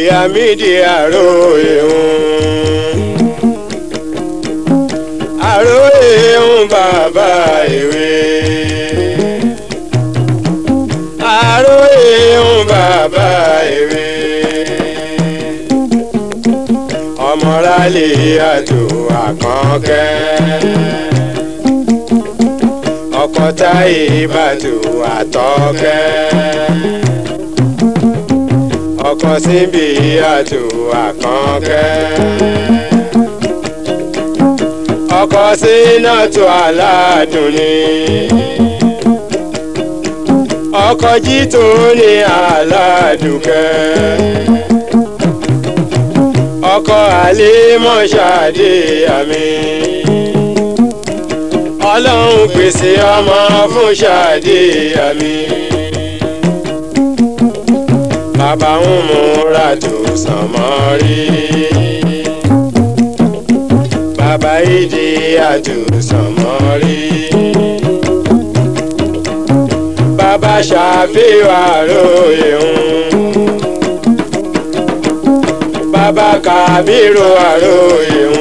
àmìdí àròyé ń àròyé ń bàbá ìwé àròyé ń bàbá ìwé ọmọrálé àtò àkànkẹ́ ọkọ táyé bàtò àtọkẹ́ ọkọ síbi àtò àkànkẹ́ ọkọ sínátò aládùn ni ọkọ jító ní aládùkẹ́ ọkọ àlèmọ́ṣáde àmì ọlọ́run pèsè ọmọ fún ṣáde àmì bàbá ń múra tó sànmọ́ rí bàbá ìdí àtúnṣànmọ́ rí bàbá ṣàfihàn àròyé ń bàbá kàbírò àròyé ń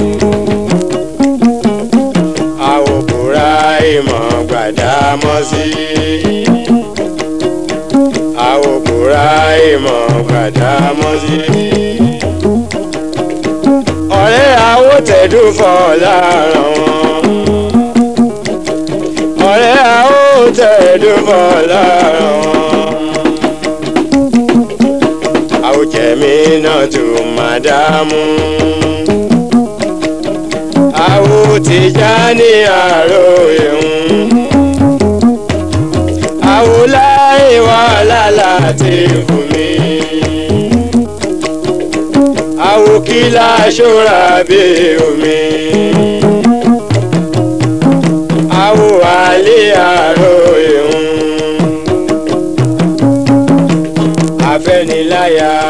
àwòbúra ìmọ̀ gbàdámọ́ sí àwòbúra ìmọ̀ gbàdámọ́ sí. ọ̀rẹ́ àwòtẹ́dúfọ̀ lára wọn ọ̀rẹ́ àwòtẹ́dúfọ̀ lára wọn àwòjẹ̀mí náà tó máa dámú. àwòtìjà ní àròyé ń. àwòláyé wàhálà láti fún mi. àwòkílà ṣọ́ra bí omi. àwò àlè àròyé ń. afẹ́niláyà